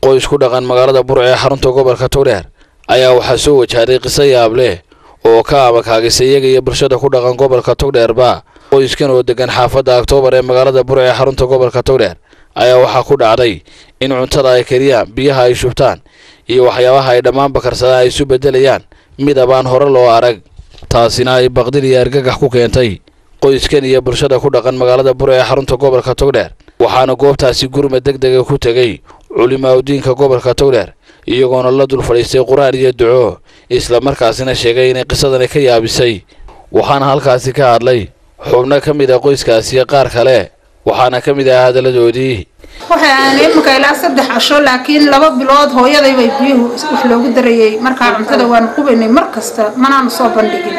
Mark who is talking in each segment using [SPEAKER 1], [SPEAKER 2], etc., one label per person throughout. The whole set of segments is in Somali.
[SPEAKER 1] qoys ku dhaqan magaalada burco ee xarunta gobolka togdheer ayaa waxaa soo wajahday qiso yaab leh oo ka amakaagisa iyaga iyo bulshada ku dhaqan gobolka togdheerba qoyskan oo degan xaafadda oktoobar ee magaalada burco ee xarunta gobolka togdheer ayaa waxaa ku dhacday in cuntada ay kariyaan biyaha ay shubtaan iyo waxyaabaha ay dhammaanba karsadaan ay isu beddelayaan midab aan hore loo arag taasina ay baqdin iyo argagax ku keentay qoyskan iyo bulshada ku dhaqan magaalada burco ee xarunta gobolka togdheer waxaana goobtaasi gurmad deg dega ku tegey culimaaudiinka gobolka togdheer iyagoona la dul fadhiistay qur-aan iyo duco isla markaasina sheegay inay qisadani ka yaabisay waxaana halkaasi ka hadlay xubno ka mid a qoyskaasi iyo qaar kale waxaana ka mid ah hadalladoodii
[SPEAKER 2] waxay aan iminka ilaa saddex casho laakiin laba bilood hooyadaybay biyuhu wax loogu darayay markaa cuntada waanu qubaynay mar kasta manaanu soo bandhigin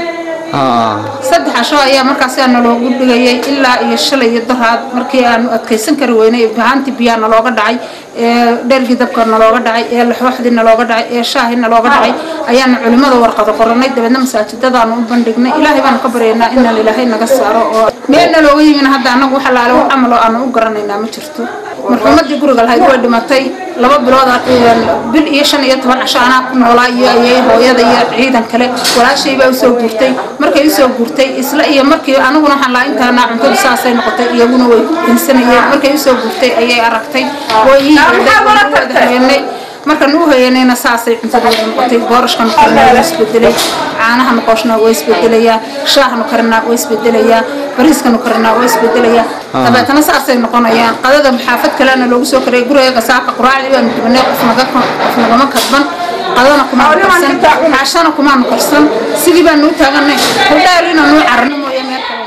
[SPEAKER 2] saddex casho ayaa markaasi naloogu dhigayay ilaa iyo shalay iyo daraad markii aanu adkaysan kari weynay bahaantii biyaha nalooga dhacay ee dhergii dabka nalooga dhacay ee laxooxdii nalooga dhacay ee shaahii nalooga dhacay ayaanu culimmada warqado qoranay dabeedna masaajidadaanu u bandhignay ilaahay baanu ka baryaynaa inaan ilaahay naga saaro oo meel nalooga yimin hadda annagu waxa laale wax camal oo aanu u garanaynaa ma jirto marxuumadii guriga lahayd way dhimatay laba bilood bil iyo shan iyo toban casho anaa ku noolaa iyo ayay hooyada iyo ciidan kale walaashay baa usoo guurtay markay usoo guurtay isla iyo markii aniguna waxaan lahaa intaana cuntadu saasay noqotay iyaguna way insanayeen markay usoo guurtay ayay aragtay way ii heenay markaan u hoyanayna saasay cuntadooda noqotay boorashkanu karinaa waa isbedelay caanahanu qooshna waa isbedelayaa shaahanu karinaa waa isbedelayaa bariiskanu karinaa waa isbedelayaa dabeetana saasay noqonayaan qadada xaafad kalena loogu soo karayay guriga saaka quraacdii baanu dubanay qof nagama kadban qadana kumaanu karsan caashana kumaanu karsan sidii baanu u taaganay hordheer inaanu carano mooye meel kale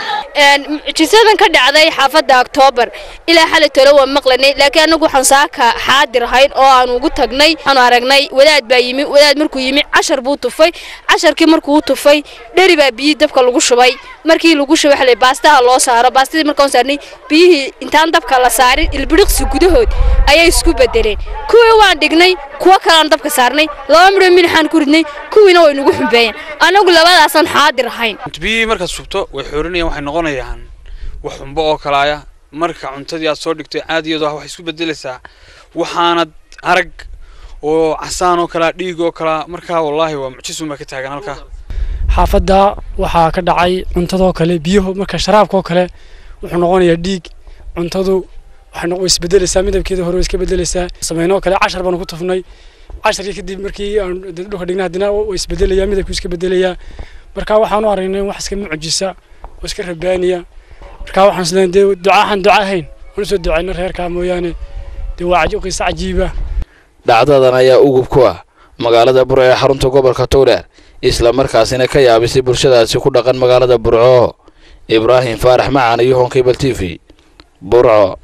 [SPEAKER 3] mucjisadan ka dhacday xaafadda oktoobar ilaa xalay tolo waan maqlanay laakiin anagu waxaan saaka xaadir ahayn oo aan ugu tagnay aanu aragnay wadaad baa yimi wadaad markuu yimi cashar buu tufay casharkii markuu u tufay dheri baa biyihii dabka lagu shubay markii lagu shubay xalay baastaha loo saaro baastadii markaan saarnay biyihii intaan dabka la saarin ilbiriqsi gudahood ayay isku bedeleen kuwii waan dhignay kuwo kaleaan dabka saarnay laba midhoo milixaan ku ridnay kuwiina way nagu xumbeeyeen anagu labadaasaan xaadir ahayn
[SPEAKER 4] biyihii markaad shubto way xoorinayaan waxay noqonayaan wax xumbo oo kalaaya marka cuntadii aad soo dhigtay caadiyadu ah waxay isku bedelaysaa waxaanad arag oo casaan oo kalaa dhiig oo kalaa markaa wallaahi waa mucjisun baa ka taagan halkaa
[SPEAKER 5] xaafadda waxaa ka dhacay cuntadoo kale biyuhu marka sharaabkaoo kale wuxuu noqonayaa dhiig cuntadu waxay isbedelaysaa midabkeeda hore way iska bedelaysaa sameynoo kale cashar baanu ku tufnay casharkii kadib markii aan dhulka dhignay haddana way isbedelayaa midabkuu iska bedelayaa marka waxaanu aragnay wax iska mucjisa oo iska rabaaniya marka waxaan isleeyahay dee ducaahan duca ahayn waan usoo ducayna reerkaa mooyaane dee waa qiisa cajiiba
[SPEAKER 1] dhacdadan ayaa ugub ku ah magaalada burco ee xarunta gobolka togdheer isla markaasina ka yaabisay bulshadaasi ku dhaqan magaalada burco ibraahim faarax macaan iyo honkebal t v burco